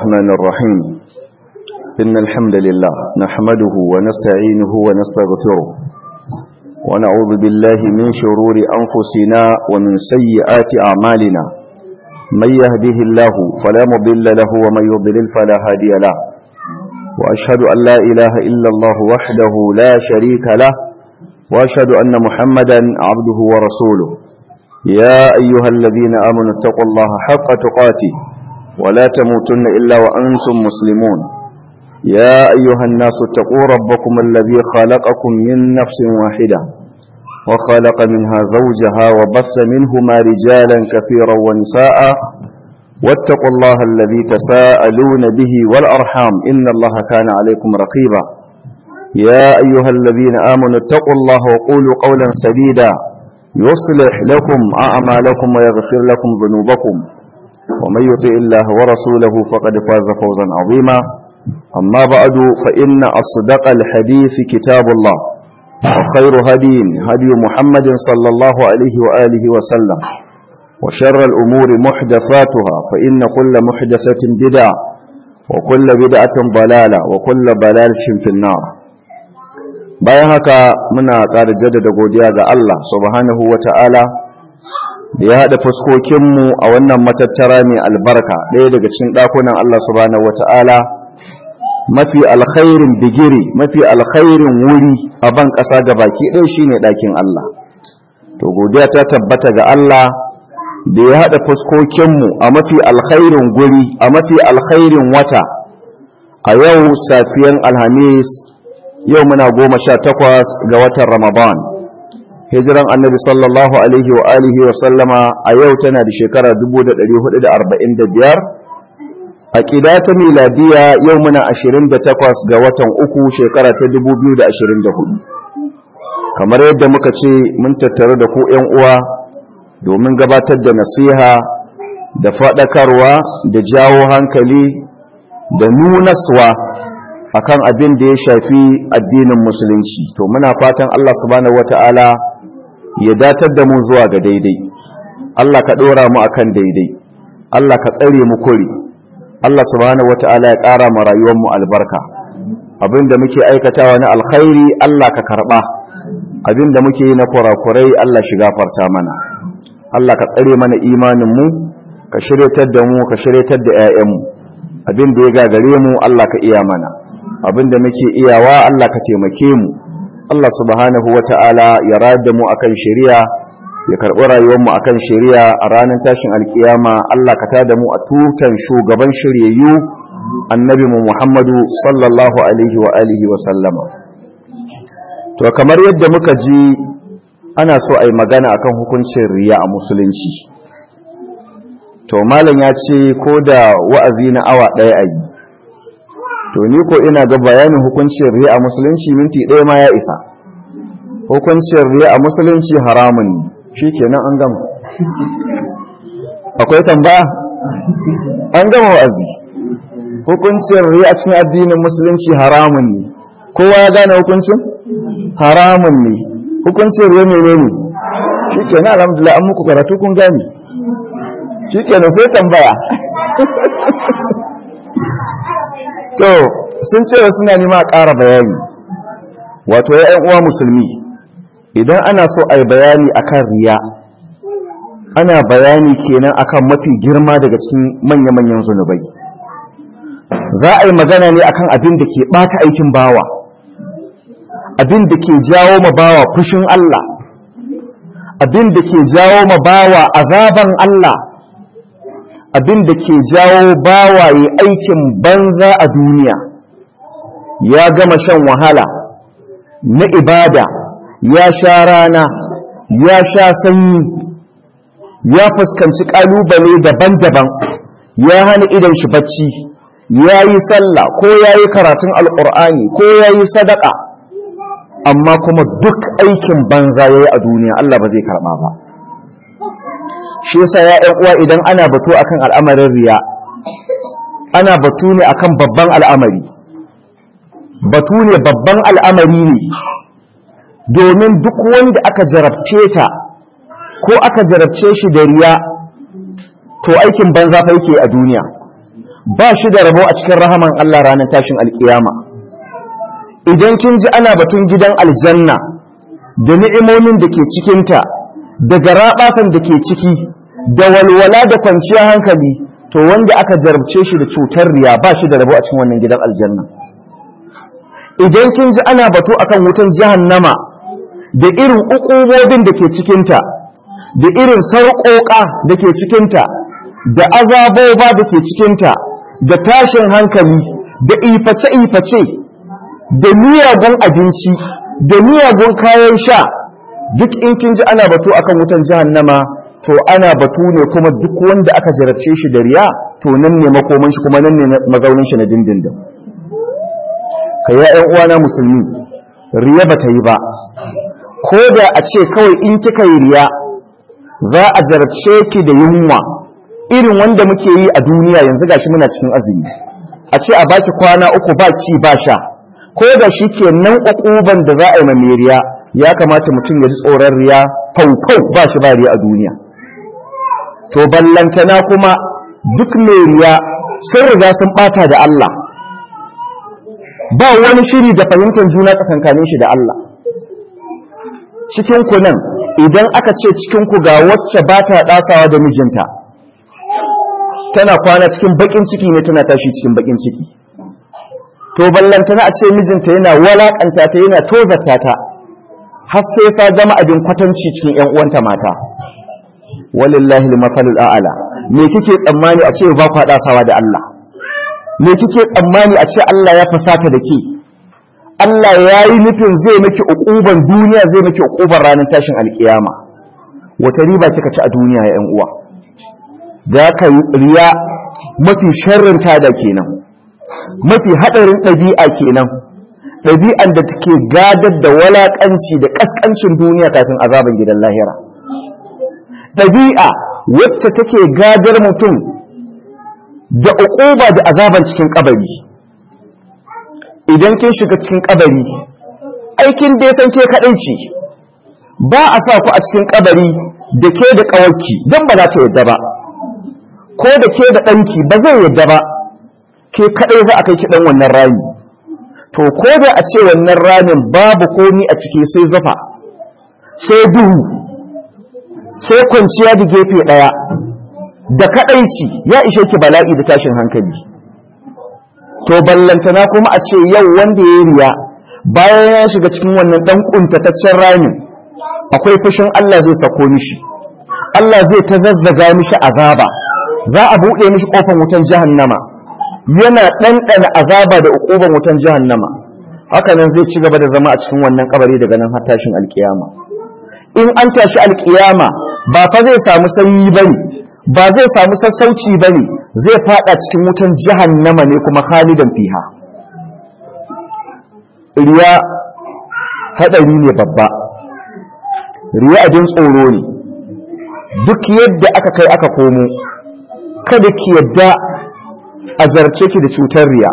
الرحمن الرحيم إن الحمد لله نحمده ونستعينه ونستغفره ونعوذ بالله من شرور أنفسنا ومن سيئات أعمالنا من يهده الله فلا مضل له ومن يضلل فلا هادي له وأشهد أن لا إله إلا الله وحده لا شريك له وأشهد أن محمدا عبده ورسوله يا أيها الذين آمنوا اتقوا الله حق تقاته ولا تموتن إلا وأنتم مسلمون يا أيها الناس اتقوا ربكم الذي خلقكم من نفس واحدة وخلق منها زوجها وبث منهما رجالا كثيرا ونساء واتقوا الله الذي تساءلون به والأرحام إن الله كان عليكم رقيبا يا أيها الذين آمنوا اتقوا الله وقولوا قولا سديدا يصلح لكم أعمالكم ويغفر لكم ذنوبكم ومن يطع الله ورسوله فقد فاز فوزا عظيما أما بعد فإن أصدق الحديث كتاب الله وخير هدي هدي محمد صلى الله عليه وآله وسلم وشر الأمور محدثاتها فإن كل محدثة بدعة وكل بدعة ضلالة وكل ضلالة في النار bayan haka muna ƙara jaddada godiya ga Allah subhanahu wata'ala da ya haɗa fuskokinmu a wannan matattara mai albarka ɗaya daga cikin ɗakunan Allah subhanahu wata'ala mafi alkhairin bigiri mafi alkhairin wuri a ban ƙasa ga baki ɗaya shine ɗakin Allah to godiya ta tabbata ga Allah da ya haɗa fuskokinmu a mafi alkhairin guri a mafi alkhairin wata a yau safiyan alhamis yau muna goma sha takwas ga watan ramadan hijiran annabi sallallahu alaihi wa alihi wa sallama a yau tana da shekara 1445 a ƙida ta miladiya yau muna 28 ga watan uku shekara ta 2024 kamar yadda muka ce mun tattare da ku ‘yan uwa domin gabatar da nasiha da faɗakarwa da jawo hankali da nunaswa akan abin da ya shafi addinin musulunci to muna fatan Allah subhanahu wata'ala ya datar da mu zuwa ga daidai Allah ka dora mu akan daidai Allah ka tsare mu kuri Allah subhanahu wata'ala ya ƙara mu rayuwar mu albarka abin da muke aikatawa na alkhairi Allah ka karba abin da muke yi na kurakurai Allah shi gafarta mana Allah ka tsare mana imanin mu ka shiryatar da mu ka shiryatar da 'ya'yan mu abin da ya gagare mu Allah ka iya mana abinda muke iyawa Allah ka taimake mu Allah subhanahu wata'ala ya rada mu akan shari'a ya karɓi rayuwar mu akan shari'a a ranar tashin alkiyama Allah ka tada mu a tutan shugaban shiryayyu annabi mu Muhammadu sallallahu alaihi wa alihi wa sallama to kamar yadda muka ji ana so a yi magana akan hukuncin riya a musulunci to malam ya ce ko da wa'azi na awa ɗaya a yi to ni ko ina ga bayanin hukuncin riya a musulunci minti ɗaya ma ya isa hukuncin riya a musulunci haramun ne shi kenan an gama akwai tambaya an gama wa'azi hukuncin riya a cikin addinin musulunci haramun ne kowa ya gane hukuncin haramun ne hukuncin riya ne ne shi kenan alhamdulillah an muku karatu kun gane shi kenan sai tambaya to sun ce suna nema a ƙara bayani wato ya uwa musulmi idan ana so a yi bayani akan riya ana bayani kenan akan mafi girma daga cikin manya-manyan zunubai za a yi magana ne akan abin da ke ɓata aikin bawa abin da ke jawo ma bawa fushin Allah abin da ke jawo ma bawa azaban Allah abin da ke jawo bawaye aikin banza a duniya ya gama shan wahala na ibada ya sha rana ya sha sanyi ya fuskanci ƙalubale daban-daban ya hana idan shi bacci ya yi sallah ko ya yi karatun alƙur'ani ko ya yi sadaka amma kuma duk aikin banza ya yi a duniya Allah ba zai karɓa ba shi yasa ya ƴan uwa idan ana batu akan al'amarin riya ana batu ne akan babban al'amari batu ne babban al'amari ne domin duk wanda aka jarabce ta ko aka jarabce shi da riya to aikin banza fa yake a duniya ba shi da rabo a cikin rahaman Allah ranar tashin alkiyama idan kin ji ana batun gidan aljanna da ni'imomin da ke cikinta da garaɓasan da ke ciki da walwala da kwanciyar hankali to wanda aka jarabce shi da cutar riya ba shi da rabo a cikin wannan gidan aljanna idan kin ji ana batu akan wutan jahannama da irin ukubobin da ke cikinta da irin sarƙoƙa da ke cikinta da azaboba da ke cikinta da tashin hankali da iface-iface da miyagun abinci da miyagun kayan sha duk in kin ji ana batu akan wutan jahannama to ana batu ne kuma duk wanda aka jarabce shi da riya to nan ne makoman shi kuma nan ne mazaunin shi na dindindin ka ya ƴan uwana musulmi riya ba ta yi ba ko da a ce kawai in kika yi riya za a jarabce ki da yunwa irin wanda muke yi a duniya yanzu gashi muna cikin azumi a ce a baki kwana uku ba ci ba sha ko da shi ke nan ƙuƙuban da za a yi mai riya ya kamata mutum ya ji tsoron riya faufau ba shi ba riya a duniya to ballantana kuma duk mai riya sun riga sun ɓata da Allah ba wani shiri da fahimtar juna tsakankanin shi da Allah cikinku nan idan aka ce cikinku ga wacce ba ta ɗasawa da mijinta tana kwana cikin baƙin ciki ne tana tashi cikin baƙin ciki to ballantana a ce mijinta yana walakanta ta yana tozarta ta har sai sa zama abin kwatanci cikin ƴan uwanta mata walillahi al-masalul a'la me kike tsammani a ce ba ku sawa da Allah me kike tsammani a ce Allah ya fasata da ke Allah ya yi nufin zai miki uquban duniya zai miki uquban ranar tashin alkiyama wata riba kika ci a duniya ya ƴan uwa da ka riya mafi sharrin tada kenan mafi haɗarin ɗabi'a kenan ɗabi'an da take gadar da walaƙanci da ƙasƙancin duniya kafin azaban gidan lahira ɗabi'a wacce take gadar mutum da uquba da azaban cikin ƙabari idan kin shiga cikin ƙabari aikin da ya san ke kaɗai ce ba a sa ku a cikin ƙabari da ke da ƙawarki don ba za ta yadda ba ko da ke da ɗanki ba zai yadda ba ke kaɗai za a kai ki ɗan wannan rami to ko da a ce wannan ramin babu komi a ciki sai zafa sai duhu sai kwanciya da gefe ɗaya da kaɗaici ya ishe ki bala'i da tashin hankali to ballantana kuma a ce yau wanda ya riya bayan ya shiga cikin wannan ɗan ƙuntataccen ramin akwai fushin Allah zai sako mishi Allah zai ta zazzaga mishi azaba za a buɗe mishi ƙofar wutan jahannama yana ɗanɗana azaba da uƙuban wutan jahannama haka nan zai ci gaba da zama a cikin wannan kabari daga nan har tashin alƙiyama in an tashi alƙiyama ba fa zai samu sanyi bane ba zai samu sassauci bane zai fada cikin wutan jahannama ne kuma khalidan fiha riya hadari ne babba riya abin tsoro ne duk yadda aka kai aka komo kada ki yadda a zarce ki da cutar riya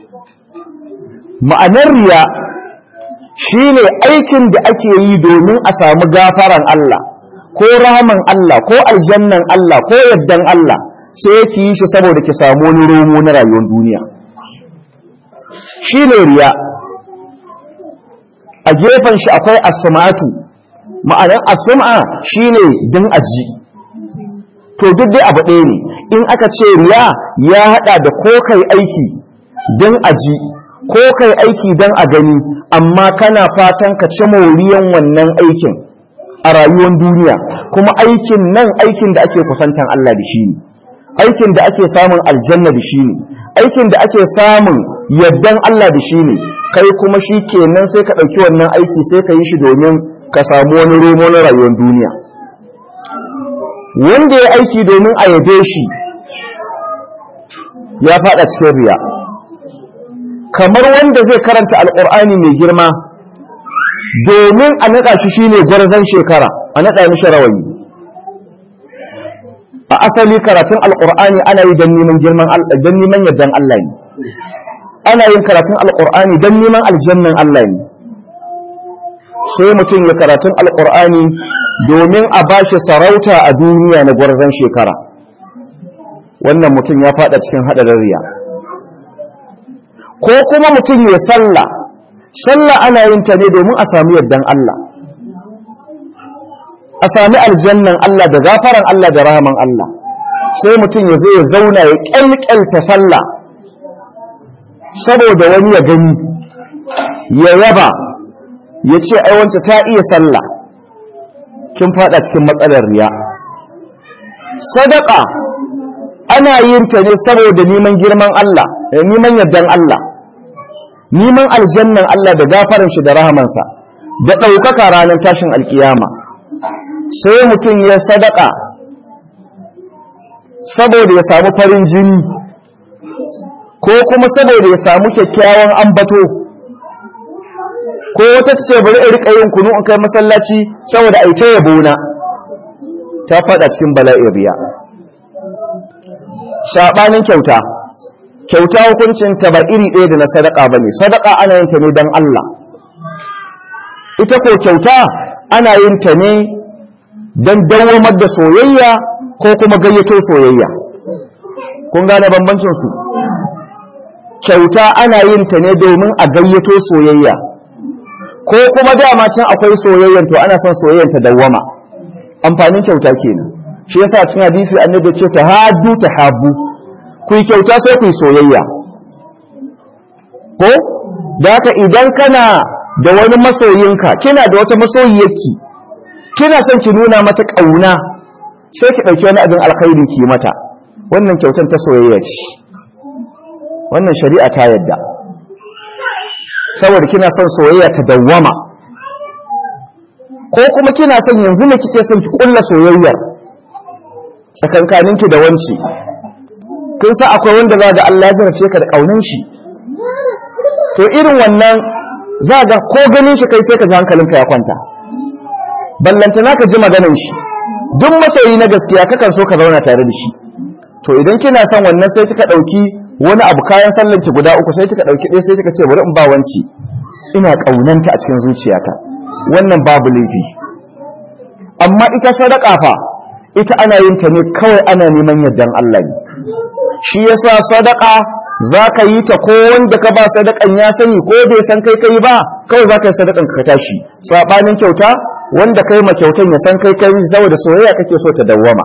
ma'anar riya shine aikin da ake yi domin a samu gafaran Allah ko rahaman Allah ko aljannan Allah ko yaddan Allah sai ki yi shi saboda ki samu wani romo na rayuwar duniya shine riya a gefen shi akwai asma'atu ma'anar asma shine din aji to duk dai abu ɗaya ne in aka ce riya ya haɗa da ko kai aiki don aji ko kai aiki don a gani amma kana fatan ka ci moriyan wannan aikin a rayuwar duniya kuma aikin nan aikin da ake kusantan Allah da shi ne aikin da ake samun aljanna da shi ne aikin da ake samun yardan Allah da shi ne kai kuma shi kenan sai ka ɗauki wannan aiki sai ka yi shi domin ka samu wani romo na rayuwar duniya wanda ya aiki domin a yabe shi ya fada cikin riya kamar wanda zai karanta alkur'ani mai girma domin a naɗa shi shine gwarzon shekara a naɗa mishi rawayi a asali karatun alkur'ani ana yi don neman girman don neman yardan Allah ne ana yin karatun alkur'ani don neman aljannan Allah ne sai mutum ya karatun alkur'ani domin a ba shi sarauta a duniya na gwarzon shekara wannan mutum ya fada cikin hadarin riya ko kuma mutum ya sallah sallah ana yin ta ne domin a sami yardan Allah a sami aljannan Allah da gafaran Allah da rahaman Allah sai mutum ya zo ya zauna ya kyalkyalta sallah saboda wani ya gani ya yaba ya ce aiwanta ta iya sallah kin fada cikin matsalar riya sadaka ana yin ta ne saboda neman girman Allah neman yardan Allah neman aljannan Allah da gafaran shi da rahamansa da ɗaukaka ranar tashin alkiyama sai mutum ya sadaka saboda ya samu farin jini ko kuma saboda ya samu kyakkyawan ambato ko wata ce bari in rika yin kunu in kai masallaci saboda ai ta yabo na ta fada cikin bala'in riya shabanin kyauta kyauta hukuncin ta ba iri ɗaya da na sadaka bane sadaka ana yin ta ne dan Allah ita ko kyauta ana yin ta ne dan dawamar da soyayya ko kuma gayyato soyayya kun gane bambancin su kyauta ana yin ta ne domin a gayyato soyayya ko kuma dama can akwai soyayyan to ana son soyayyan ta dawwama amfanin kyauta kenan shi yasa cikin hadisi annabi ce ta haddu ta habbu ku yi kyauta sai ku yi soyayya ko da haka idan kana da wani masoyinka kina da wata masoyiyarki kina son ki nuna mata kauna sai ki dauki wani abin alkhairi ki mata wannan kyautan ta soyayya ce wannan shari'a ta yadda saboda kina son soyayya ta dawwama ko kuma kina son yanzu ne kike son ki kulla soyayyar tsakankaninki da wanci kun sa akwai wanda za ga Allah ya zarce ka da kaunin shi to irin wannan za ga ko ganin shi kai sai ka ji hankalinka ya kwanta ballantana ka ji maganin shi duk masoyi na gaskiya kakan so ka zauna tare da shi to idan kina son wannan sai kika dauki wani abu kayan sallan ki guda uku sai kika dauki ɗaya sai kika ce bari in ba wanci ina kaunanta a cikin zuciyata wannan babu laifi amma ita sadaka fa ita ana yin ta ne kawai ana neman yardan Allah ne shi yasa sadaka zaka yi ta ko wanda ka ba sadakan ya sani ko bai san kai kai ba kawai zaka yi sadakan ka tashi sabanin kyauta wanda kai ma kyautan ya san kai kai saboda soyayya kake so ta dawwama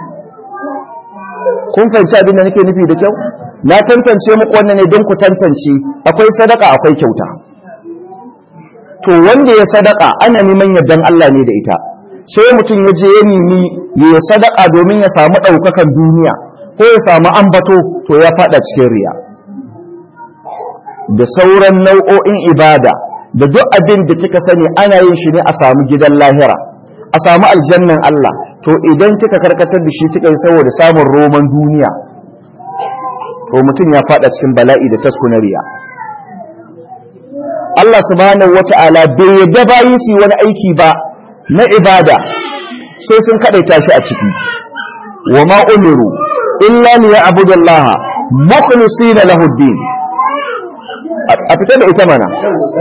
kun fahimci abin da nake nufi da kyau na tantance muku wannan ne don ku tantance akwai sadaka akwai kyauta to wanda ya sadaka ana neman yardan Allah ne da ita sai mutum ya je ya nemi ya sadaka domin ya samu ɗaukakan duniya ko ya samu ambato to ya fada cikin riya da sauran nau'o'in ibada da duk abin da kika sani ana yin shi ne a samu gidan lahira a samu aljannan Allah to idan kika karkatar da shi kika yi saboda samun roman duniya to mutum ya fada cikin bala'i da taskuna riya Allah subhanahu wata'ala bai yadda bayi su wani aiki ba na ibada sai sun kadaita shi a ciki wa ma umiru illa li ya'budu Allah mukhlisina lahu ad-din a fitar da ita mana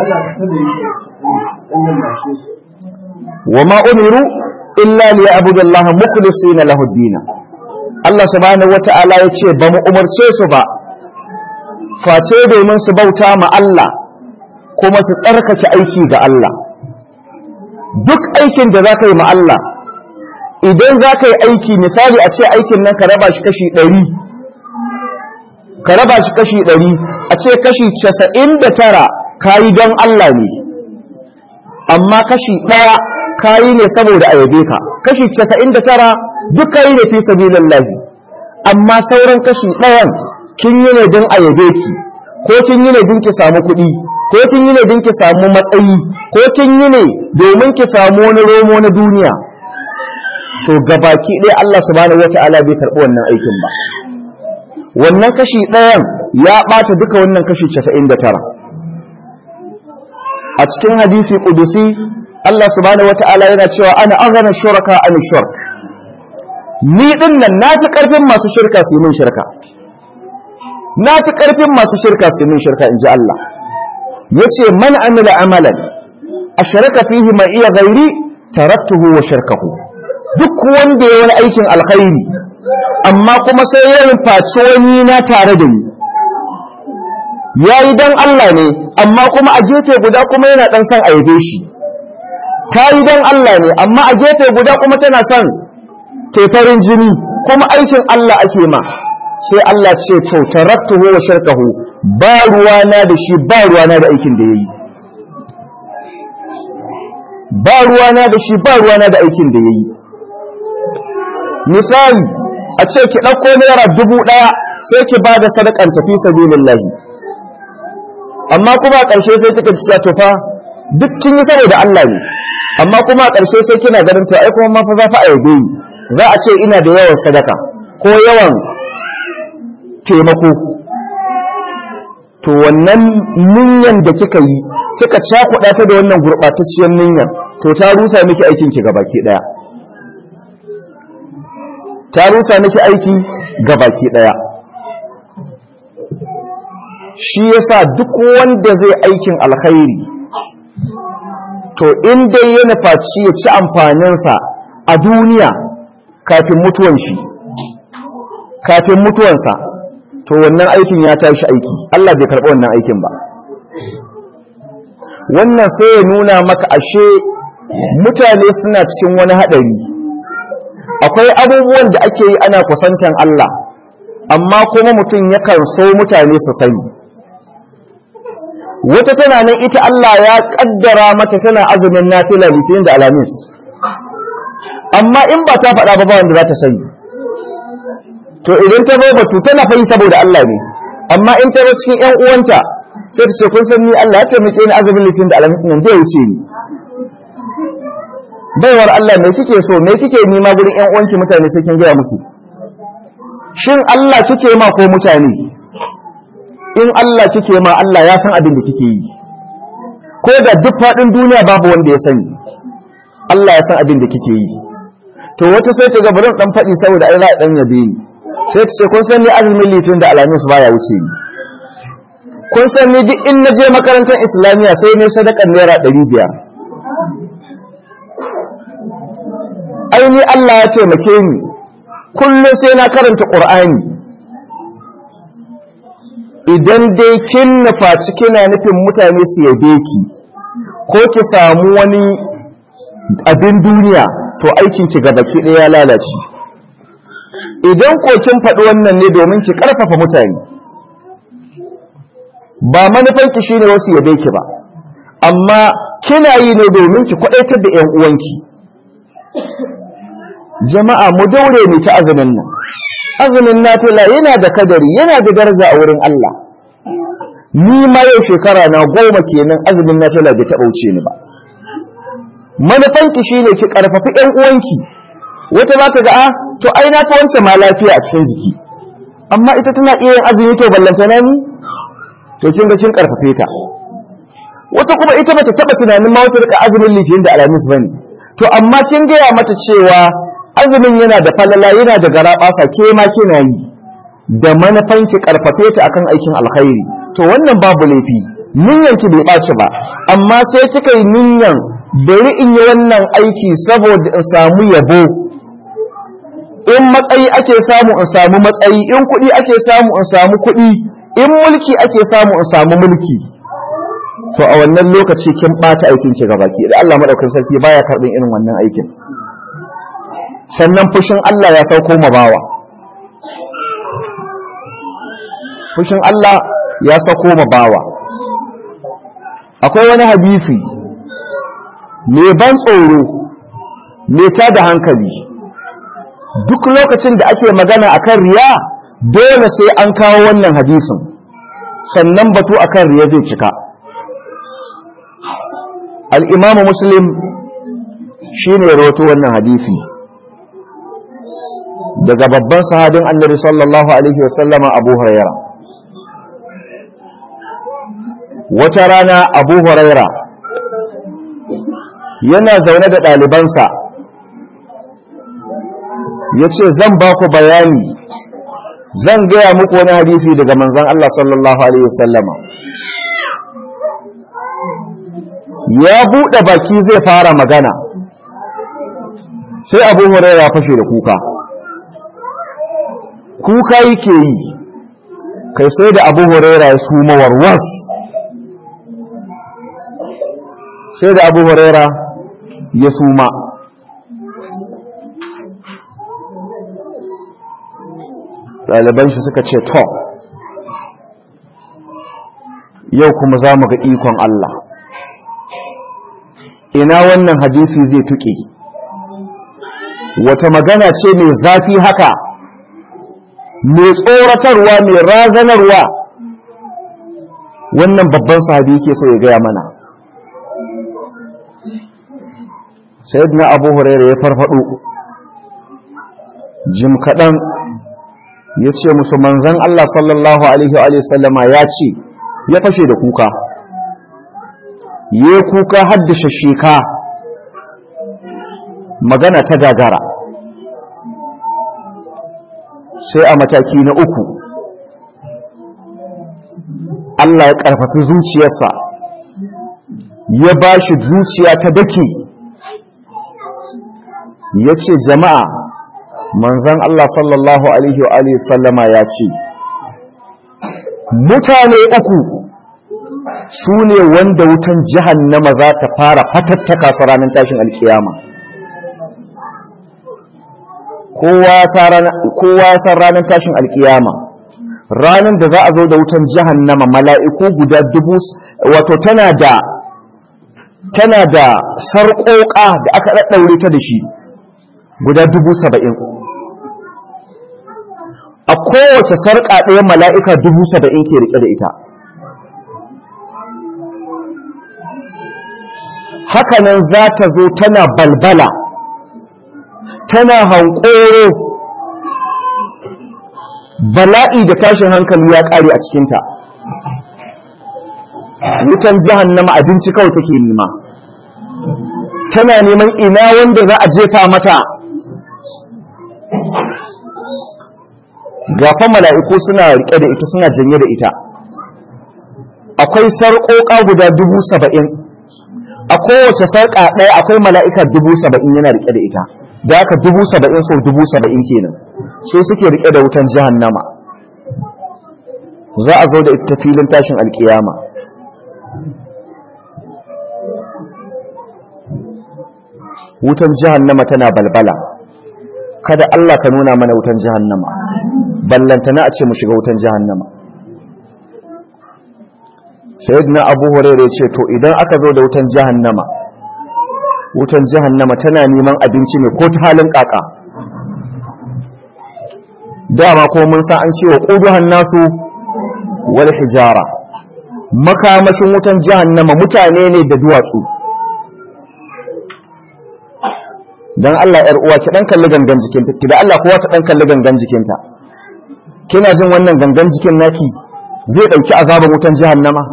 wa ma umiru illa li ya'budu Allah mukhlisina lahu ad-din Allah subhanahu wata'ala yace ba mu umarce su ba face domin su bauta ma Allah kuma su tsarkake aiki ga Allah duk aikin da za ka yi ma Allah idan za ka yi aiki misali a ce aikin nan ka raba shi kashi ɗari ka raba shi kashi ɗari a ce kashi casa'in da tara ka yi don Allah ne amma kashi ɗaya ka yi ne saboda a yabe ka kashi casa'in da tara duk ka yi ne fi sabilin lahi amma sauran kashi ɗayan kin yi ne don a yabe ki ko kin yi ne don ki samu kuɗi ko kin yi ne don ki samu matsayi ko kin yi ne domin ki samu wani romo na duniya to gabaki ɗaya Allah subhanahu wata'ala bai karɓi wannan aikin ba wannan kashi ɗayan ya ɓata duka wannan kashi 99 a cikin hadisi kudusi Allah subhanahu wata'ala yana cewa ana aghana shuraka an shirk ni din nan nafi karfin masu shirka su min shirka nafi karfin masu shirka su min shirka inji Allah yace man amila amalan ashraka fihi ma iya ghairi taraktuhu wa shirkahu duk wanda ya wani aikin alkhairi amma kuma sai ya nufaci wani na tare da ni ya yi don Allah ne amma kuma a gefe guda kuma yana ɗan son a yabe shi ta yi don Allah ne amma a gefe guda kuma tana son tefarin jini kuma aikin Allah ake ma sai Allah ce to taraktuhu wa shirkahu ba ruwana da shi ba ruwana da aikin da yayi ba ruwana da shi ba ruwana da aikin da yayi misali a ce ki ɗauko naira dubu ɗaya sai ki ba da sadakan tafi sabilillahi amma kuma a ƙarshe sai kika ci to fa duk kin yi saboda Allah ne amma kuma a ƙarshe sai kina ganin to ai kuma ma fa za fa a yabe ni za a ce ina da yawan sadaka ko yawan taimako to wannan niyyan da kika yi kika cakuɗa ta da wannan gurɓatacciyar niyyan to ta rusa miki aikin ki gabaki ɗaya ta rusa miki aiki gabaki ɗaya shi yasa duk wanda zai aikin alkhairi to in dai ya nufaci ya ci amfaninsa a duniya kafin mutuwan shi kafin mutuwansa to wannan aikin ya tashi aiki Allah bai karɓi wannan aikin ba wannan sai ya nuna maka ashe mutane suna cikin wani haɗari akwai abubuwan da ake yi ana kusantan Allah amma kuma mutum yakan so mutane su sani wata tana nan ita Allah ya kaddara mata tana azumin nafila litinin da alamis amma in ba ta faɗa ba ba wanda za ta sani to idan ta zo batu tana fayi saboda Allah ne amma in ta zo cikin ƴan uwanta sai ta ce kun san ni Allah ya taimake ni azumin litinin da alamis nan zai wuce ni baiwar Allah me kike so me kike nima gurin ƴan uwanki mutane sai kin gaya musu shin Allah kike ma ko mutane in Allah kike ma Allah ya san abin da kike yi ko da duk faɗin duniya babu wanda ya sani Allah ya san abin da kike yi to wata sai ta ga bari dan faɗi saboda ai za a dan yabe ni sai ta ce kun san ni azumin litin da alamis baya wuce ni kun san ni duk in naje makarantar islamiya sai ne sadakar naira ɗari biyar ai ni Allah ya taimake ni kullum sai na karanta ƙur'ani idan dai kin nufaci kina nufin mutane su yabe ki ko ki samu wani abin duniya to aikin ki ga baki ɗaya ya lalace idan ko kin faɗi wannan ne domin ki ƙarfafa mutane ba manufanki shine wasu yabe ki ba amma kina yi ne domin ki kwaɗaitar da 'yan uwanki jama'a mu daure ni ta azumin nan azumin nafila yana da kadari yana da daraja a wurin Allah ni ma yau shekara na goma kenan azumin nafila bai taɓa wuce ni ba manufanki shine ki karfafi ɗan uwanki wata ba ta ga a to ai na fi wancan ma lafiya a cikin jiki amma ita tana iya yin azumi to ballanta na ni to kin ga kin karfafe ta wata kuma ita bata taɓa tunanin ma wata rika azumin litinin da alhamis bane to amma kin gaya mata cewa azumin yana da falala yana da garaɓasa ke ma kina yi da manufan ki karfafe ta akan aikin alkhairi to wannan babu laifi niyyan ki bai ɓaci ba amma sai kika yi niyyan bari in yi wannan aiki saboda in samu yabo in matsayi ake samu in samu matsayi in kuɗi ake samu in samu kuɗi in mulki ake samu in samu mulki to a wannan lokaci kin ɓata aikin ki gabaki da Allah madaukakin sarki baya karɓin irin wannan aikin sannan fushin Allah ya sauko ma bawa fushin Allah ya sauko ma bawa akwai wani hadisi mai ban tsoro mai tada hankali duk lokacin da ake magana akan riya dole sai an kawo wannan hadisin sannan batu akan riya zai cika al'imamu muslim shi ne rawato wannan hadisi daga babban sahabin annabi sallallahu alaihi wasallama abu huraira wata rana abu huraira yana zaune da ɗalibansa ya ce zan ba ku bayani zan gaya muku wani hadisi daga manzan Allah sallallahu alaihi wasallama ya buɗe baki zai fara magana sai abu huraira fashe da kuka kuka yake yi kai sai da abu huraira ya suma warwas sai da abu huraira ya suma ɗaliban shi suka ce to yau kuma za mu ga ikon Allah ina wannan hadisi zai tuƙe wata magana ce mai zafi haka mai tsoratarwa mai razanarwa wannan babban sahabi yake so ya gaya mana sayyidina abu hurairah ya farfado jim kaɗan ya ce musu manzan Allah sallallahu alaihi wa sallama ya ce ya fashe da kuka ya kuka haddasa sheka magana ta gagara sai a mataki na uku Allah ya ƙarfafi zuciyarsa ya ba shi zuciya ta dake ya ce jama'a manzan Allah sallallahu Alaihi wa sallama ya ce mutane uku su ne wanda wutan jahannama za ta fara fatattaka su ranar tashin alkiyama kowa ya san ranar tashin alkiyama ranar da za a zo da wutan jahannama mala'iku guda dubu wato tana da tana da sarƙoƙa da aka ɗaɗɗaure ta da shi guda dubu saba'in a kowace sarƙa ɗaya mala'ika dubu saba'in ke riƙe da ita hakanan za ta zo tana balbala tana hankoro bala'i da tashin hankali ya ƙare a cikinta wutan jahannama abinci kawai take nema tana neman ina wanda za a jefa mata gafa mala'iku suna rike da ita suna janye da ita akwai sarƙoƙa guda dubu saba'in a kowace sarƙa ɗaya akwai mala'ika dubu saba'in yana rike da ita da aka dubu saba'in sau dubu saba'in kenan sai suke rike da wutan jahannama za a zo da ita filin tashin alkiyama wutan jahannama tana balbala kada Allah ka nuna mana wutan jahannama ballantana a ce mu shiga wutan jahannama sayyidina abu hurairah ce to idan aka zo da wutan jahannama wutan jahannama tana neman abinci ne ko ta halin kaka dama ko mun san an ce wa quduhan nasu wal hijara makamashin wutan jahannama mutane ne da duwatsu dan Allah yar uwa ki dan kalli gangan jikinta ki da Allah kowa ta dan kalli gangan jikinta kina jin wannan gangan jikin naki zai dauki azaban wutan jahannama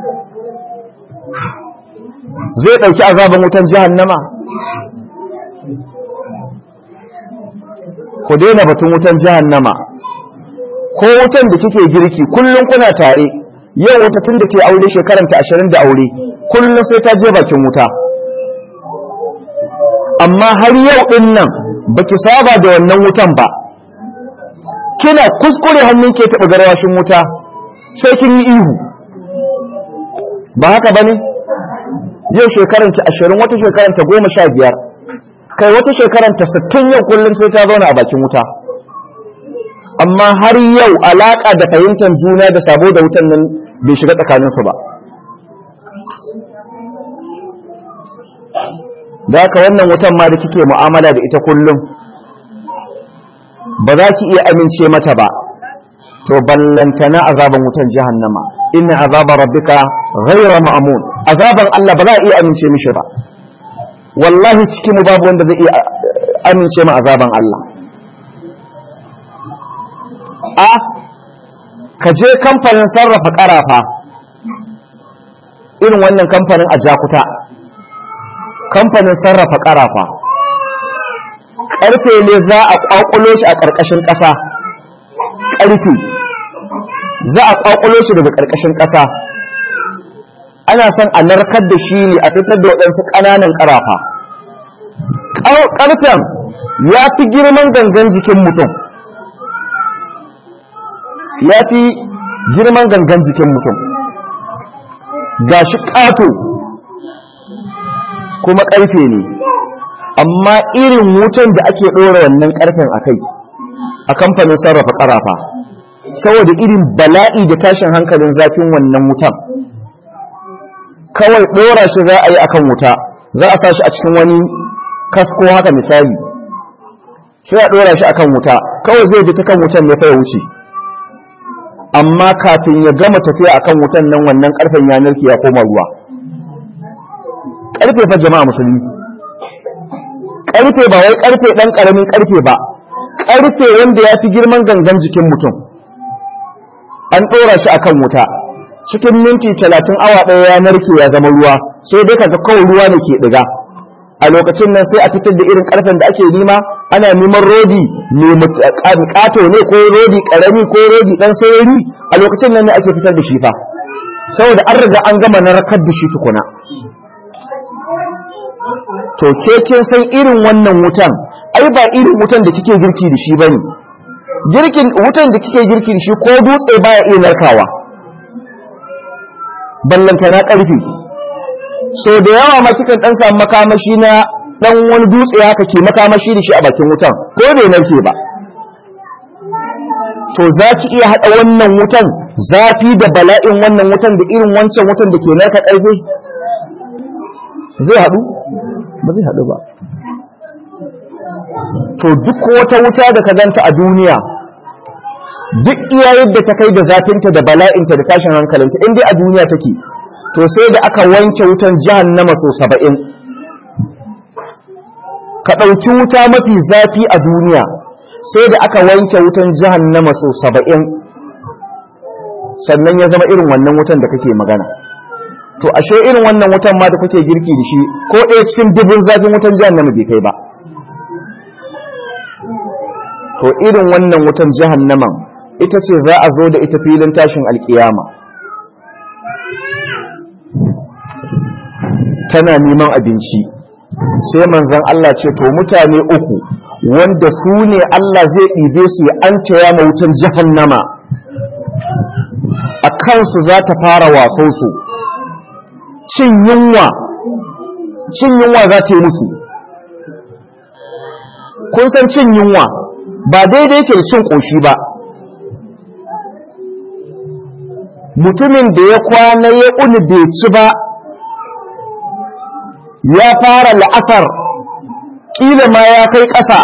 zai dauki azaban wutan jahannama ku daina batun wutan jahannama ko wutan da kike girki kullun kuna tare yau wata tun da ke aure shekaranta ashirin da aure kullum sai ta je bakin wuta amma har yau ɗin nan ba ki saba da wannan wutan ba kina kuskure hannun ke taɓa garwashin wuta sai kin yi ihu ba haka ba ne yau shekaranta ashirin wata shekaranta goma sha biyar kai wata shekaranta sittin yau kullum sai ta zauna a bakin wuta amma har yau alaƙa da fahimtar juna da sabo da wutan nan bai shiga tsakaninsu ba da haka wannan wutan ma da kike mu'amala da ita kullum ba za ki iya amince mata ba to ballantana azaban wutan jahannama inna azaba rabbika ghayra ma'mun azaban Allah ba za a iya amince mishi ba wallahi cikin mu babu wanda zai iya amince ma azaban Allah a ka je kamfanin sarrafa karafa irin wannan kamfanin a jakuta kamfanin sarrafa karafa karfe ne za a kwakulo shi a ƙarƙashin ƙasa ƙarfe za a kwakulo shi daga ƙarƙashin ƙasa ana son a narkar da shi ne a fitar da waɗansu ƙananan ƙarafa ƙarfen ya fi girman gangan jikin mutum ya fi girman gangan jikin mutum ga shi ƙato kuma ƙarfe ne amma irin wutan da ake ɗora wannan ƙarfen a kai a kamfanin sarrafa ƙarafa saboda irin bala'i da tashin hankalin zafin wannan wutan kawai ɗora shi za a yi akan wuta za a sa shi a cikin wani kasko haka misali sai a ɗora shi akan wuta kawai zai bi ta kan wutan ne fa ya wuce amma kafin ya gama tafiya akan wutan nan wannan ƙarfen ya narke ya koma ruwa ƙarfe fa jama'a musulmi ƙarfe ba wai ƙarfe ɗan ƙaramin ƙarfe ba ƙarfe wanda ya fi girman gangan jikin mutum an ɗora shi akan wuta cikin minti talatin awa ɗaya ya narke ya zama ruwa sai dai kaga kawai ruwa ne ke ɗiga a lokacin nan sai a fitar da irin ƙarfen da ake nima ana neman rodi mai ƙato ne ko rodi ƙarami ko rodi ɗan sayari a lokacin nan ne ake fitar da shi fa saboda an riga an gama narkar da shi tukuna to ke kin san irin wannan wutan ai ba irin wutan da kike girki da shi bane girkin wutan da kike girki da shi ko dutse baya iya narkawa ballanta na karfi so da yawa ma kikan dan samu makamashi na dan wani dutse haka ke makamashi da shi a bakin wutan ko bai narke ba to za ki iya haɗa wannan wutan zafi da bala'in wannan wutan da irin wancan wutan da ke narka ƙarfe zai haɗu ba zai haɗu ba to duk wata wuta da ka ganta a duniya duk iya yadda ta kai da zafinta da bala'inta da tashin hankalinta in dai a duniya take to sai da aka wanke wutan jahannama so saba'in ka ɗauki wuta mafi zafi a duniya sai da aka wanke wutan jahannama so saba'in sannan ya zama irin wannan wutan da kake magana to ashe irin wannan wutan ma da kuke girki da shi ko ɗaya cikin dubun zafin wutan jahannama bai kai ba to irin wannan wutan jahannaman ita ce za a zo da ita filin tashin alkiyama tana neman abinci sai manzan Allah ce to mutane uku wanda su ne Allah zai ɗibe su ya an taya ma wutan jahannama a kansu za ta fara wasonsu cin yunwa cin yunwa za ta yi musu kun san cin yunwa ba daidai yake da cin ƙoshi ba mutumin da ya kwana ya uni bai ci ba ya fara la'asar ƙila ma ya kai ƙasa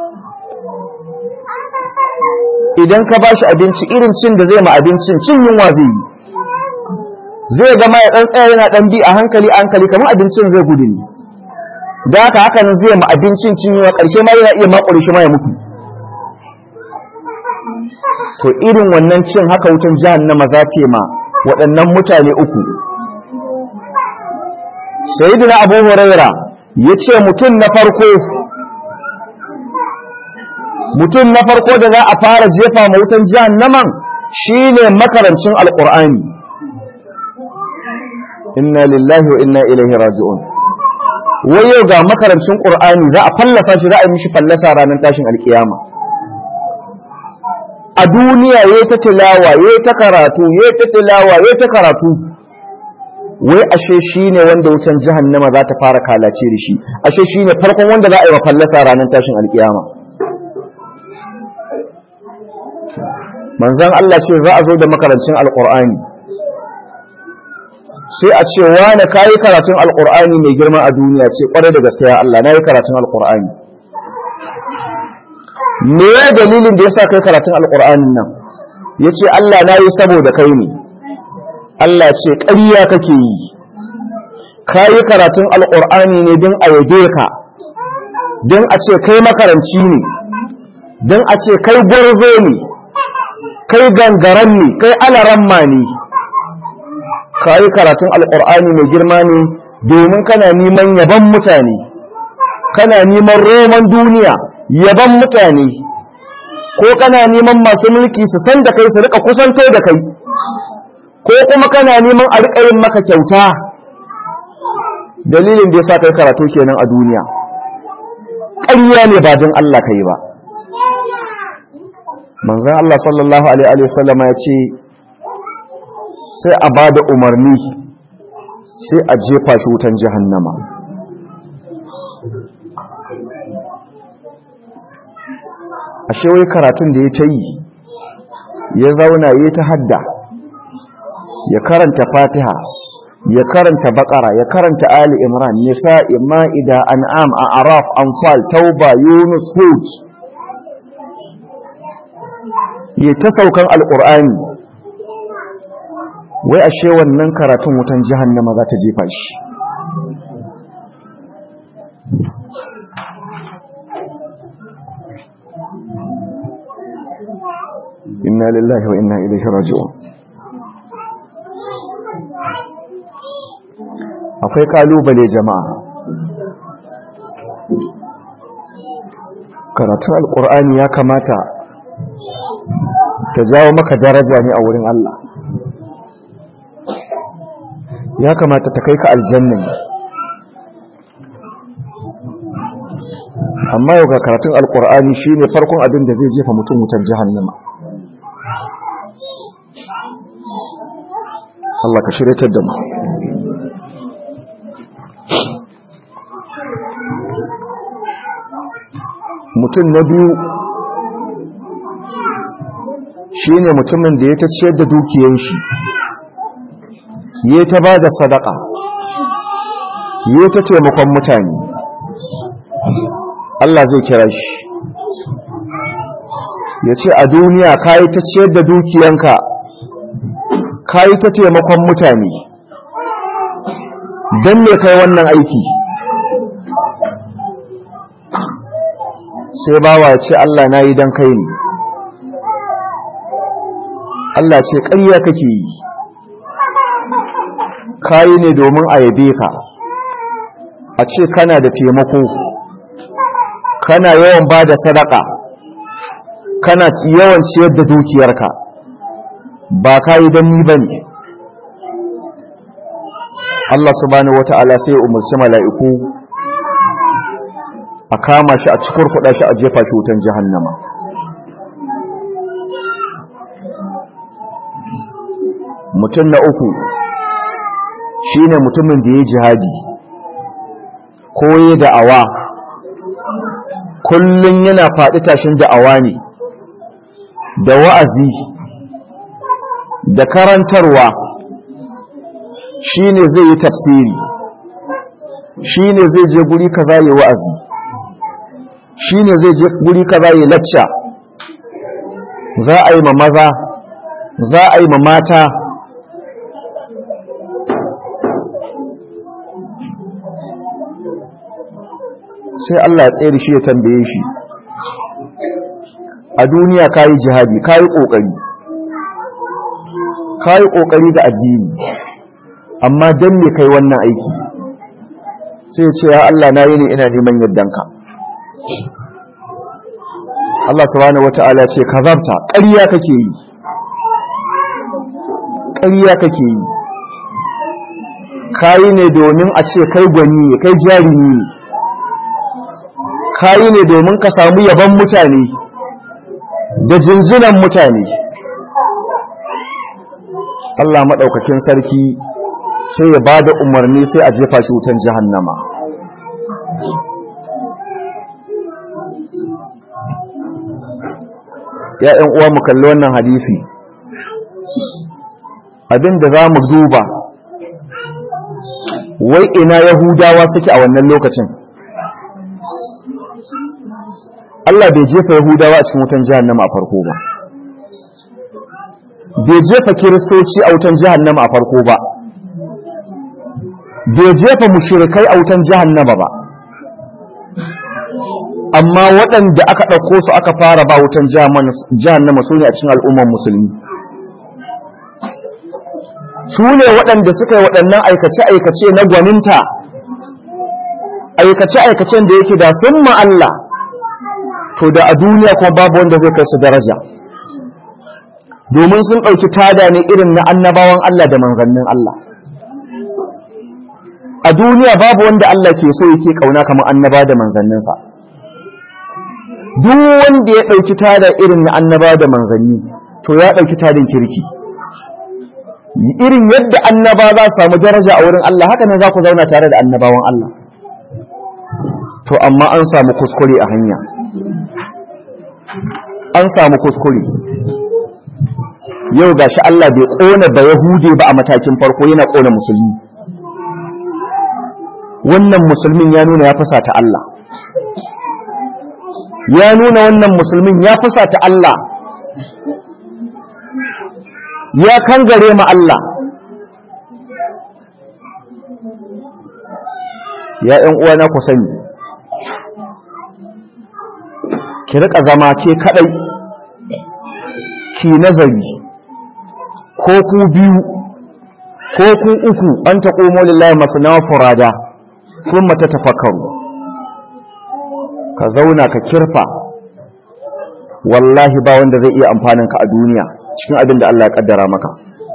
idan ka ba shi abinci irin cin da zai ma abincin cin yunwa zai yi zai gama ya ɗan tsaya yana ɗan bi a hankali hankali kamar abincin zai gudu ne da haka haka nan zai ma abincin cin yunwa ƙarshe ma yana iya makure shi ma ya mutu to irin wannan cin haka wutan jahannama za ta ma waɗannan mutane uku sayyidina abu huraira ya ce mutum na farko mutum na farko da za a fara jefa ma wutan jahannaman shine makarancin alƙur'ani inna lillahi wa inna ilaihi raji'un wai yau ga makarancin ƙur'ani za a fallasa shi za a yi mishi fallasa ranar tashin alƙiyama a duniya ya ta tilawa ya ta karatu ya ta tilawa ya ta karatu wai ashe shi ne wanda wutan jahannama za ta fara kalace da shi ashe shi ne farkon wanda za a yi wa fallasa ranar tashin alkiyama manzan Allah ce za a zo da makarancin alkur'ani sai a ce wane ka yi karatun alkur'ani mai girma a duniya ce kwarai da gaskiya Allah na yi karatun alkur'ani me ya dalilin da ya sa kai karatun alƙur'anin nan ya ce Allah na yi saboda kai ne Allah ce ƙarya kake yi ka yi karatun alƙur'ani ne don a yabe ka don a ce kai makaranci ne don a ce kai gwarzo ne kai gangaren ne kai alaramma ne ka yi karatun alƙur'ani mai girma ne domin kana neman yaban mutane kana neman roman duniya yaban mutane ko kana neman masu mulki su san da kai su rika kusanto da kai ko kuma kana neman a rika yin maka kyauta dalilin da ya sa kai karatu kenan a duniya ƙarya ne ba jin Allah kai ba manzan Allah sallallahu Alaihi wasallama ya ce sai a ba da umarni sai a jefa shi wutan jahannama ashe wai karatun da ya ta yi ya zauna ya ta hadda ya karanta fatiha ya karanta bakara ya karanta ali imran nisa ma'ida an'am a araf anfal tauba yunus hud ya ta saukan alkur'ani wai ashe wannan karatun wutan jahannama za ta jefa shi inna lillahi wa inna ilaihi raji'un akwai kalubale jama'a karatun alkur'ani ya kamata ta jawo maka daraja ne a wurin Allah ya kamata ta kai ka aljanna amma yau ga karatun alkur'ani shine farkon abin da zai jefa mutum wutar jahannama Allah ka shiryatar da mu mutum na biyu shi ne mutumin da ya ta ciyar da dukiyar shi ya ta ba da sadaka ya ta taimakon mutane Allah zai kira shi ya ce a duniya ka yi ta ciyar da dukiyanka ka yi ta taimakon mutane don me kai wannan aiki sai bawa ce Allah na yi don kai ne Allah ce ƙarya kake yi kayi ne domin a yabe ka a ce kana da taimako kana yawan ba da sadaka kana yawan ciyar da dukiyarka ba kayi don ni ba ne Allah subhanahu wata'ala sai ya umarci mala'iku a kama shi a cikin kuɗa shi a jefa shi wutan jahannama mutum na uku shine mutumin da ya jihadi ko ya da'awa kullum yana faɗi tashin da'awa ne da wa'azi da karantarwa shine zai yi tafsiri shine zai je guri kaza yi wa'azi shine zai je guri kaza yi lacca za a yi ma maza za a yi ma mata sai Allah ya tsere shi ya tambaye shi a duniya kayi jihadi kayi kokari kayi kokari da addini amma dan me kai wannan aiki sai ya ce ya Allah na yi ne ina neman yardanka Allah subhanahu wata'ala ce kazabta ƙarya kake yi ƙarya kake yi kayi ne domin a ce kai gwani ne kai jarumi ne kayi ne domin ka samu yaban mutane da jinjinan mutane Allah maɗaukakin sarki sai ya ba da umarni sai a jefa shi wutan jahannama ya ‘yan uwa mu kalli wannan hadisi abinda za mu duba wai ina yahudawa suke a wannan lokacin Allah bai jefa yahudawa a cikin wutan jahannama a farko ba bai jefa kiristoci a wutan jahannama a farko ba bai jefa mushrikai a wutan jahannama ba amma waɗanda aka ɗauko su aka fara ba wutan jahannama su ne a cikin al'umman musulmi su ne waɗanda suka yi waɗannan aikace-aikace na gwaninta aikace-aikacen da yake da sun Allah to da a duniya kuma babu wanda zai kai su daraja domin sun ɗauki tada ne irin na annabawan Allah da manzannin Allah a duniya babu wanda Allah ke so yake ƙauna kamar annaba da manzanninsa duk wanda ya ɗauki tada irin na annaba da manzanni to ya ɗauki tadin kirki irin yadda annaba za su samu daraja a wurin Allah haka ne za ku zauna tare da annabawan Allah to amma an samu kuskure a hanya an samu kuskure yau gashi Allah bai ƙona ba Yahude ba a matakin farko yana ƙona musulmi wannan musulmin ya nuna ya fusata Allah ya nuna wannan musulmin ya fusata Allah ya kangare ma Allah ya ‘yan uwana ku sani ki riƙa zama ke kaɗai ki nazari ko ku biyu ko ku uku an ta ƙomo lillahi masu nawa furada sun mata tafakaru ka zauna ka kirfa wallahi ba wanda zai iya amfaninka a duniya cikin abin da Allah ya kaddara maka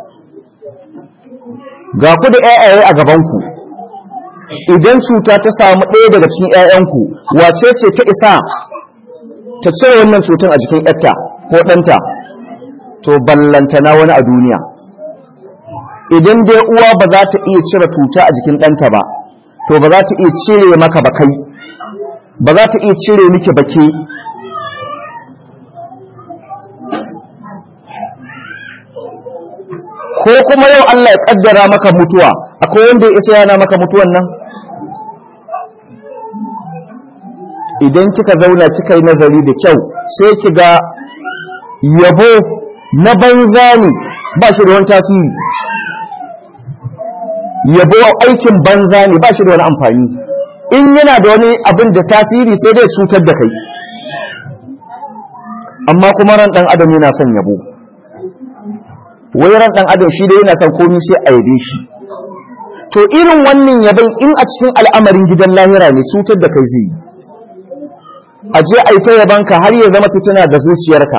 ga ku da ƴaƴaye a gabanku idan cuta ta samu ɗaya daga cikin ƴaƴanku wace ce ta isa ta cire wannan cutar a jikin ƴarta ko ɗanta to ballantana wani a duniya idan dai uwa ba za ta iya cire cuta a jikin ɗanta ba to ba za ta iya cire maka ba kai ba za ta iya cire miki ba ke ko kuma yau Allah ya kaddara maka mutuwa akwai wanda ya isa yana maka mutuwan nan idan kika zauna kika yi nazari da kyau sai ki ga yabo na banza ne ba shi da wani tasiri yabo aikin banza ne ba shi da wani amfani in yana da wani abin da tasiri sai dai cutar da kai amma kuma ran dan adam yana son yabo wai ran dan adam shi dai yana son komai sai a yabe shi to irin wannan yabon in a cikin al'amarin gidan lahira ne cutar da kai zai yi a je a yi ta yabanka har ya zama fitina da zuciyarka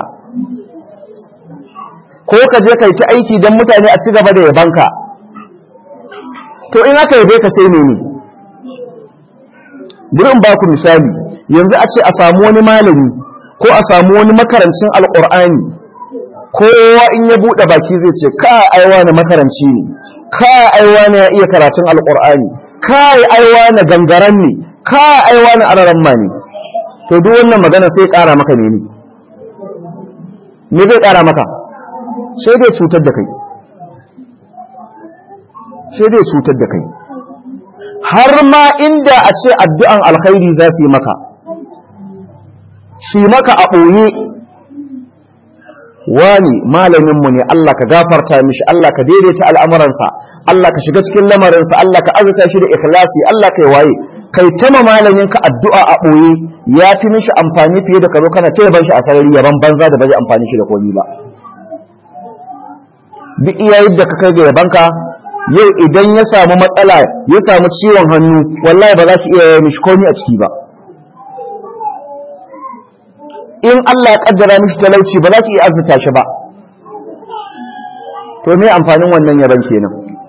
ko ka je ka yi ta aiki don mutane a ci gaba da yabanka to in aka yabe ka sai ne bari in ba ku misali yanzu a ce a samu wani malami ko a samu wani makarancin alƙur'ani kowa in ya buɗe baki zai ce ka aiwa na makaranci ne ka aiwa na ya iya karatun alƙur'ani ka aiwa na gangaren ne ka aiwa na araran ma ne to duk wannan magana sai ƙara maka ne ne me zai ƙara maka sai dai cutar da kai sai dai cutar da kai har ma inda a ce addu'an alkhairi za su yi maka shi maka a ɓoye wani malaminmu ne Allah ka gafarta mishi Allah ka daidaita al'amuransa Allah ka shiga cikin lamarinsa Allah ka azuta shi da ikhlasi Allah ka yi waye kai tama malaminka addu'a a ɓoye ya fi mishi amfani fiye da karo kana taya shi a sarari yaban banza da bai amfani shi da komi ba duk iya yadda ka kai ga yabanka yau idan ya samu matsala ya samu ciwon hannu wallahi ba za ki iya yi mishi komi a ciki ba in Allah ya kaddara mishi talauci ba za ki iya arzuta shi ba to me amfanin wannan yaban kenan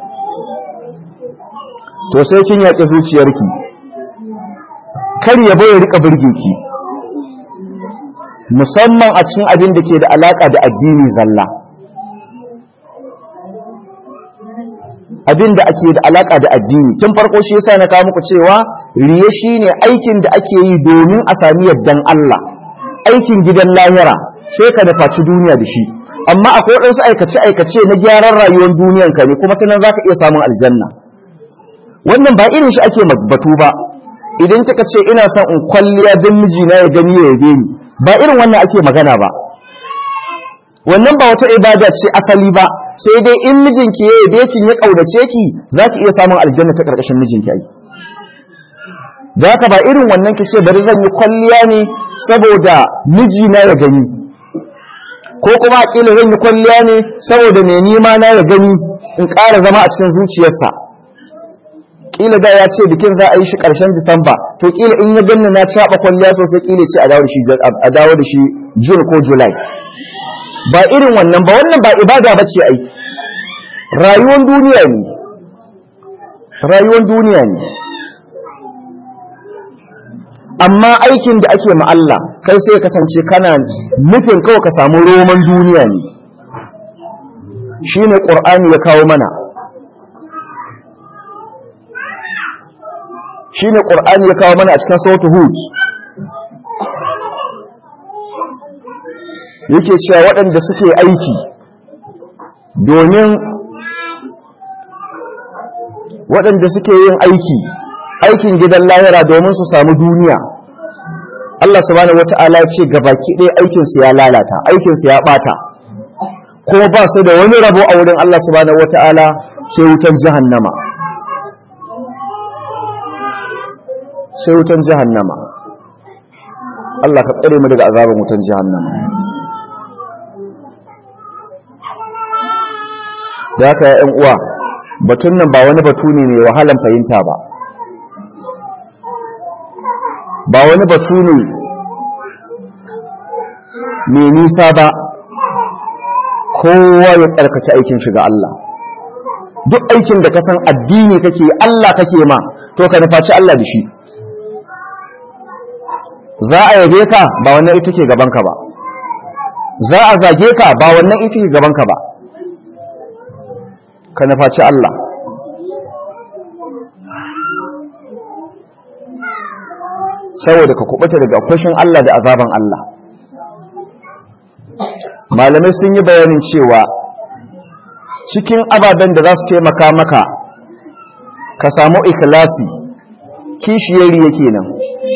to sai kin yaƙi zuciyarki kar yabo ya rika burge ki musamman a cikin abin da ke da alaka da addini zalla abin da ake da alaka da addini tun farko shi yasa na kawo muku cewa riye shine aikin da ake yi domin a sami yardan Allah aikin gidan lahira sai ka dafaci duniya da shi amma akwai waɗansu aikace aikace na gyaran rayuwar duniyan ka ne kuma ta nan zaka iya samun aljanna wannan ba irin shi ake batu ba idan kika ce ina son in kwalliya don mijina ya gani ya yabe ni ba irin wannan ake magana ba wannan ba wata ibada ce asali ba sai dai in mijinki ya yabe ki ya kaudace ki zaki iya samun aljanna ta karkashin mijinki ai da haka ba irin wannan ki ce bari zan yi kwalliya ne saboda mijina ya gani ko kuma kila zan yi kwalliya ne saboda mai nima na ya gani in ƙara zama a cikin zuciyarsa kila da ya ce bikin za a yi shi ƙarshen disamba to kila in ya ganni na caɓa kwalliya sosai kila ce a dawo da shi a dawo da shi june ko july ba irin wannan ba wannan ba ibada ba ce ai rayuwar duniya ne rayuwar duniya ne amma aikin da ake ma Allah kai sai kasance kana nufin kawai ka samu roman duniya ne shine qur'ani ya kawo mana shine qur'ani ya kawo mana a cikin suratul hud yake cewa waɗanda suke aiki domin waɗanda suke yin aiki aikin gidan lahira domin su samu duniya Allah subhanahu wata'ala ce gabaki ɗaya aikinsu ya lalata aikinsu ya ɓata ko ba su da wani rabo a wurin Allah subhanahu wata'ala sai wutan jahannama sai wutan jahannama Allah ka tsare mu daga azabin wutan jahannama da haka ya uwa batun nan ba wani batu ne mai wahalan fahimta ba ba wani batu ne mai nisa ba kowa ya tsarkace aikin shiga Allah duk aikin da ka san addini kake Allah kake ma to ka nufaci Allah da shi za a yabe ka ba wannan ita ke gabanka ba za a zage ka ba wannan ita ke gabanka ba ka nufaci Allah saboda ka kubuta daga kushin Allah da azaban Allah malamai sun yi bayanin cewa cikin ababen da za su taimaka maka ka samu ikhlasi kishiyari yake nan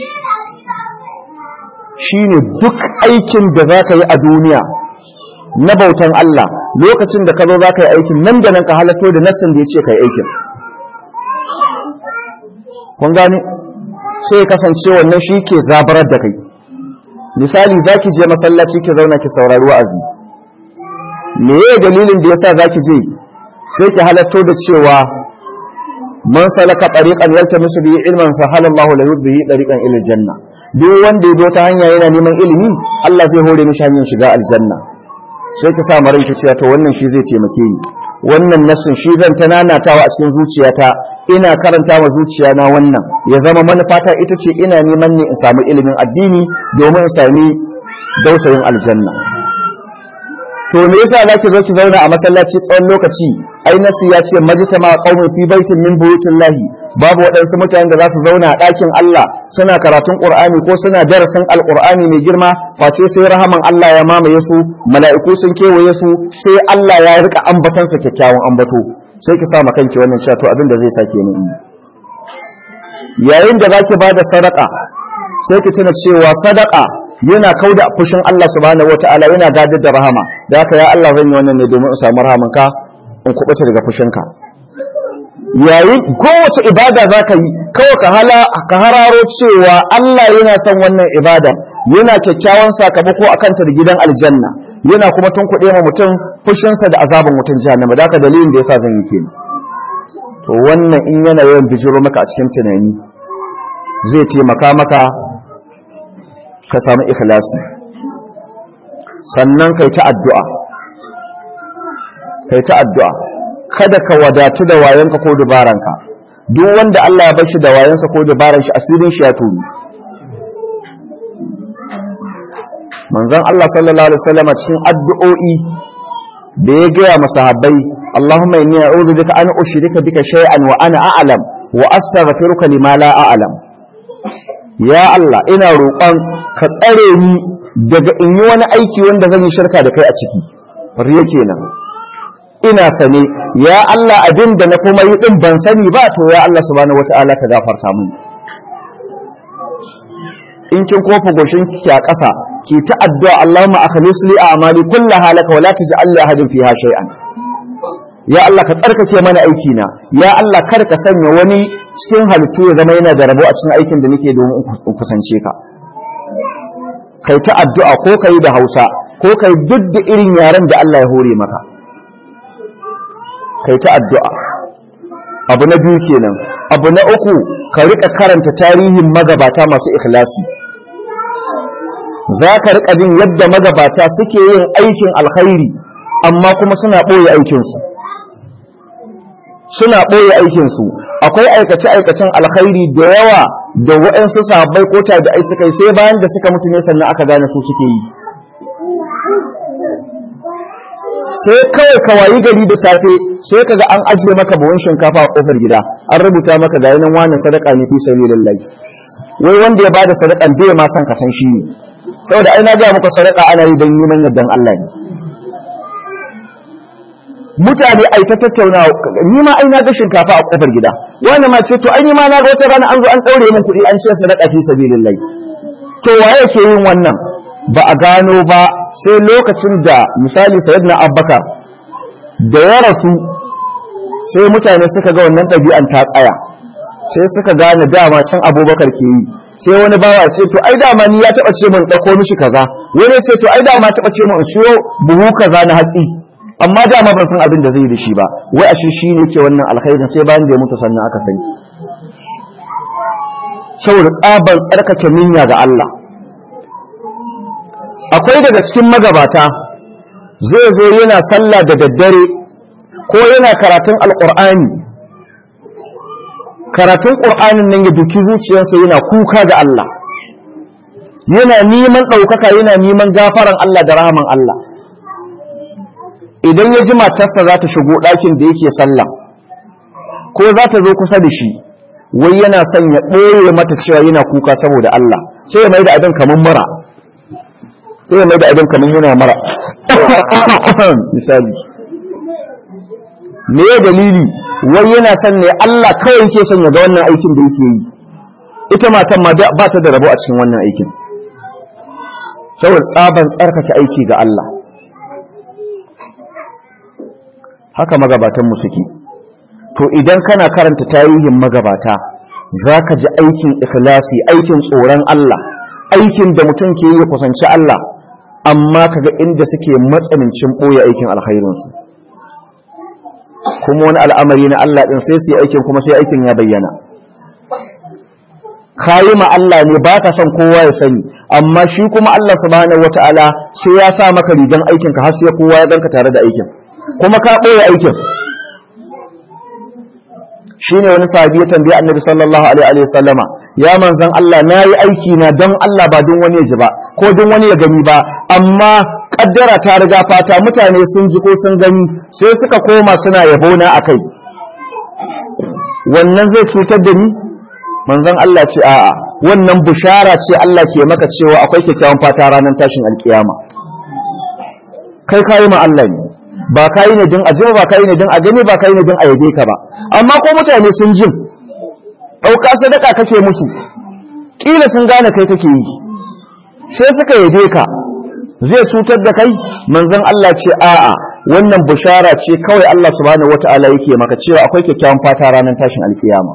shine duk aikin da za ka yi a duniya na bautan Allah lokacin da ka zo za ka yi aikin nan da nan ka halatto da nassin da ya ce ka yi aikin kun gani sai kasance wannan shi ke zabarar da kai misali za ki je masallaci ki zauna ki saurari wa'azi me ya dalilin da yasa za ki je sai ki halatto da cewa man salaka tariqan yaltamisu bihi ilman sahala Allahu lahu bihi tariqan ila janna duk wanda ya ta hanya yana neman ilimi Allah zai hore mishi hanyar shiga aljanna sai ki sa marai ki cewa to wannan shi zai taimake ni wannan nassin shi zan ta nanatawa a cikin zuciyata ina karanta wa zuciyana wannan ya zama manufata ita ce ina neman ne in samu ilimin addini domin in sami dausayin aljanna to me yasa zaki zo ki zauna a masallaci tsawon lokaci ai nasu ya ce majtama qaumun fi baitin min buyutillahi babu waɗansu mutanen da za su zauna a ɗakin Allah suna karatun Qur'ani ko suna darasin Alƙur'ani mai girma face sai rahaman Allah ya mamaye su mala'iku sun kewaye su sai Allah ya rika ambatansa kyakkyawan ambato sai ki sa ma kanki wannan cewa to abin da zai sake ni yayin da zaki bada sadaka sai ki tuna cewa sadaka yana kauda fushin Allah subhanahu wataala yana gadar da rahama da haka ya Allah zan yi wannan ne domin in samu rahamanka in kubuta daga fushinka yayin kowace ibada za ka yi kawai ka hala ka hararo cewa Allah yana son wannan ibada yana kyakkyawan sakamako a kanta da gidan aljanna yana kuma tunkuɗe ma mutum fushinsa da azabin mutum jahannama da haka dalilin da yasa zan yi kenan to wannan in yana yawan bijiro maka a cikin tunani zai taimaka maka ka samu ikhlasi sannan kai ta addu'a kai ta addu'a kada ka wadatu da wayanka ko dubaranka duk wanda Allah ya bashi da wayansa ko dubaran shi asirin shi ya tuni manzon Allah sallallahu alaihi wasallam cikin addu'o'i da ya gaya masahabbai Allahumma inni a'udhu bika an ushrika bika shay'an wa ana a'lam wa astaghfiruka lima la a'lam ya Allah ina roƙon ka tsare ni daga in yi wani aiki wanda zan yi shirka da kai a ciki riya kenan ina sane ya Allah abin da na kuma yi din ban sani ba to ya Allah subhanahu wata'ala ka gafarta mini in kin kofa goshin ki a ƙasa ki ta addu'a Allahumma akhlis li a'mali kullaha laka wa la taj'al li ahadin fiha shay'an ya Allah ka tsarkake mana aiki na ya Allah kar ka sanya wani cikin halittu ya zama yana da rabo a cikin aikin da nake domin in kusance ka kai ta addu'a ko kai da Hausa ko kai duk da irin yaren da Allah ya hore maka kai ta addu'a abu na biyu kenan abu na uku ka rika karanta tarihin magabata masu ikhlasi za ka rika jin yadda magabata suke yin aikin alkhairi amma kuma suna ɓoye aikinsu suna ɓoye aikinsu akwai aikace-aikacen alkhairi da yawa da waɗansu sahabbai ko tabi'ai suka yi sai bayan da suka mutu ne sannan aka gane su suke yi sai kawai ka wayi gari da safe sai kaga an ajiye maka buhun shinkafa a kofar gida an rubuta maka ga yanan wani sadaka ne fi sabilillahi wai wanda ya bada sadakan bai ma san ka san shi ne saboda ai na ga muku sadaka ana yi don neman yardan Allah ne mutane ai ta tattauna ni ma ai na ga shinkafa a kofar gida wani ma ce to ai ni ma na ga wata rana an zo an daure min kuɗi an ce sadaka fi sabilillahi to waye ke yin wannan ba a gano ba sai lokacin da misali sayyidina abbakar da ya rasu sai mutane suka ga wannan ɗabi'an ta tsaya sai suka gane dama can abubakar ke yi sai wani bawa ce to ai dama ni ya taɓa ce min ɗauko mishi kaza wani ce to ai dama taɓa ce min siyo buhu kaza na hatsi amma dama ban san abin da zai yi da shi ba wai a shi ne ke wannan alkhairin sai bayan da ya mutu sannan aka sani saboda tsaban tsarkake niyya ga Allah akwai daga cikin magabata zai zo yana sallah da daddare ko yana karatun alƙur'ani karatun ƙur'anin nan ya duki zuciyarsa yana kuka ga Allah yana neman ɗaukaka yana neman gafaran Allah da rahaman Allah idan ya ji matarsa za ta shigo ɗakin da yake sallah ko za ta zo kusa da shi wai yana son ya ɓoye mata cewa yana kuka saboda Allah sai ya mai da abin kamar mura sai ya mai da abin kamar yana mara misali me ya dalili wai yana son ne Allah kawai yake son ya ga wannan aikin da yake yi ita matan ma ba ta da rabo a cikin wannan aikin saboda tsaban tsarkake aiki ga Allah haka magabatanmu suke to idan kana karanta tarihin magabata za ka ji aikin ikhlasi aikin tsoron Allah aikin da mutum ke yi kusanci Allah amma kaga inda suke matsanancin ɓoye aikin alkhairinsu kuma wani al'amari na Allah ɗin sai su aikin kuma sai aikin ya bayyana kayi ma Allah ne ba ka son kowa ya sani amma shi kuma Allah subhanahu wata'ala sai ya sa maka rigan aikinka har sai kowa ya ganka tare da aikin kuma ka ɓoye aikin shine wani sahabi ya tambaye annabi sallallahu alaihi wa sallama ya manzon Allah nayi aiki na don Allah ba don wani ya ji ba ko don wani ya gani ba amma kaddara ta riga fata mutane sun ji ko sun gani sai suka koma suna yabo na akai wannan zai cutar da ni manzon Allah ce a'a wannan bushara ce Allah ke maka cewa akwai kyakkyawan fata ranar tashin alkiyama kai kayi ma Allah ne ba kayi ne din ajiba ba kayi ne din a gani ba kayi ne din a yabe ka ba amma ko mutane sun jin ɗauka sadaka kake musu kila sun gane kai kake yi sai suka yabe ka zai cutar da kai manzon Allah ce a'a wannan bushara ce kawai Allah subhanahu wataala yake maka cewa akwai kyakkyawan fata ranar tashin alkiyama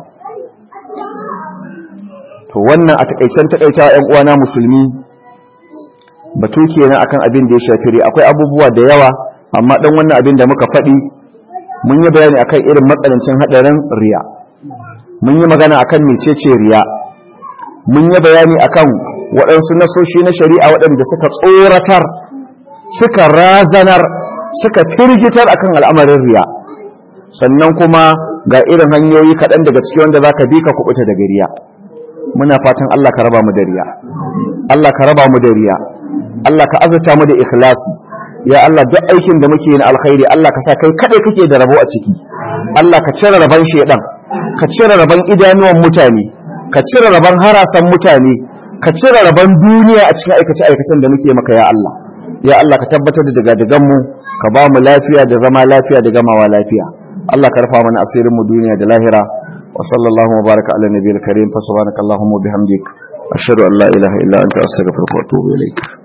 to wannan a takaicen takaita ƴan uwana musulmi batu kenan akan abin da ya shafi akwai abubuwa da yawa amma dan wannan abin da muka faɗi mun yi bayani akan irin matsanancin hadarin riya mun yi magana akan mecece riya mun yi bayani akan waɗansu nasoshi na shari'a waɗanda suka tsoratar suka razanar suka firgitar akan al'amarin riya sannan kuma ga irin hanyoyi kaɗan daga ciki wanda za ka bi ka kuɓuta daga riya muna fatan Allah ka raba mu da riya Allah ka raba mu da riya Allah ka azurta mu da ikhlasi ya Allah duk aikin da muke yi na alkhairi Allah ka sa kai kadai kake da rabo a ciki Allah ka cire raban shedan ka cire raban idanuwan mutane ka cire raban harasan mutane ka cire raban duniya a cikin aikace aikacen da muke maka ya Allah ya Allah ka tabbatar da daga dagan mu ka ba mu lafiya da zama lafiya da gamawa lafiya Allah ka rufa mana asirin mu duniya da lahira wa sallallahu wa baraka ala nabiyil karim fa subhanakallahumma wa bihamdik ashhadu an la ilaha illa anta astaghfiruka wa atubu ilaik